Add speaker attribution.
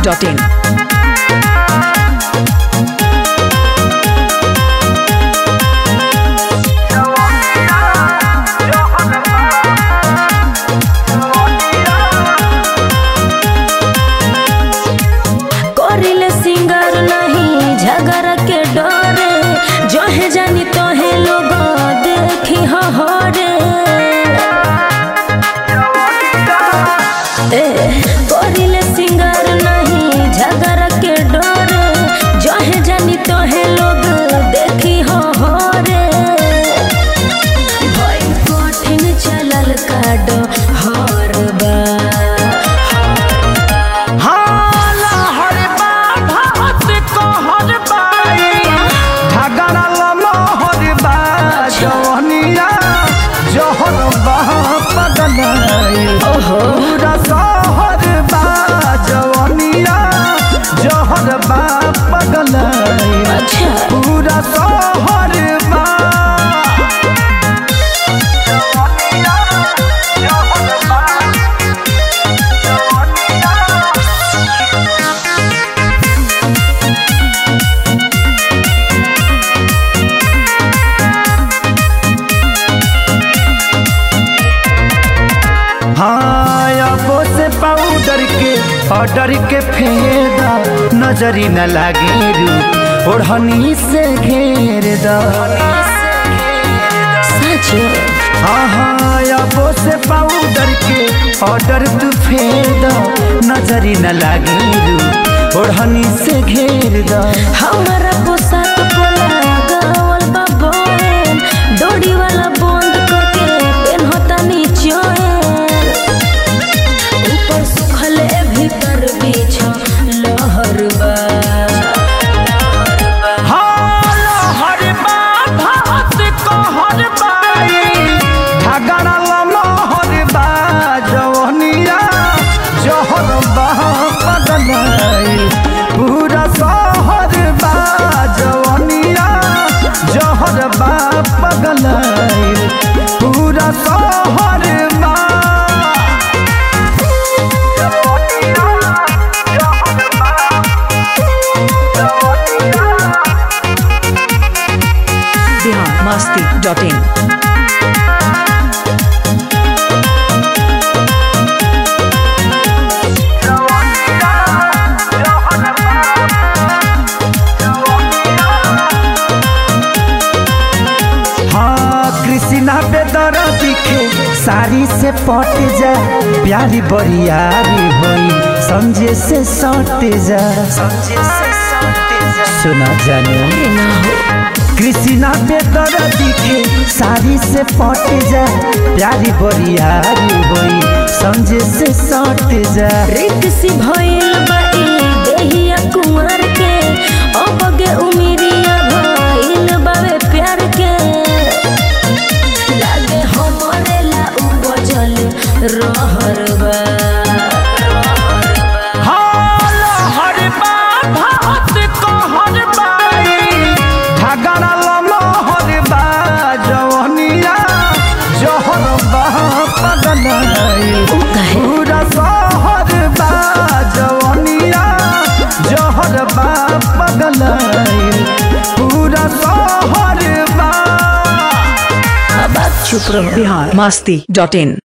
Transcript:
Speaker 1: masti.in.
Speaker 2: करिले singer नहीं झगड़ के डरे जो है जानी तो है लोग देखी हो रे ए करिले सिंगर नहीं झगड़ के डरे जो है जानी तो है लोग देखी हो रे भई कठिन चलल काडो हर बा
Speaker 3: हाला हरे बा भात कहर बाई झगड़ा ललो हरे बा जवनिया जहर बा पगलाई पूरा सहर बा जवनिया जहर बा पगलाई
Speaker 2: अच्छा
Speaker 3: पूरा सहर बा जवनिया जहर बा जवनिया हाँ अबो से पाउडर के ऑर्डर के फेदा नजरी न लागे रू ओढ़नी से घेर दा
Speaker 2: सच
Speaker 3: हाँ हाँ अबो से पाउडर के ऑर्डर तू फेदा नजरी न लागे रू ओढ़नी से घेर दा
Speaker 2: हमारा पोशाक पोला गावल बा बोन डोरी वाला बंद करके पेनहता निचोएन ऊपर सुखले भीतर बीछ लहर बा
Speaker 3: हर भात कहर बाई झगड़ा ललो हर बा जवनिया जहर बा पगलाई पूरा सहर बा जवनिया जहर बा पगलाई पूरा सहर बा जवनिया जहर बा जवनिया
Speaker 1: Bihar masti.in.
Speaker 3: हाँ कृष्णा बेदर दिखे साड़ी से पट जा प्यारी बरियारी होई समझे से सट जा सुना जानो
Speaker 2: ना हो
Speaker 3: कृष्णा बेदर दिखे साड़ी से पट जा प्यारी बरियारी होई समझे से सट जा
Speaker 2: रिक्सी भइल बा ई देहिया कुंवर के अबगे उमिरिया भइल बावे प्यार के लागे हमरे ला उपजल रहर बा
Speaker 3: हाल हर बा भात कहर बाई झगड़ा ललो हर बा जवनिया जहर बा पगलाई
Speaker 2: उ काहे
Speaker 3: पूरा सहर बा जवनिया जहर बा पगलाई पूरा सहर बा
Speaker 2: अब आप चुप रहो
Speaker 1: Bihar masti.in.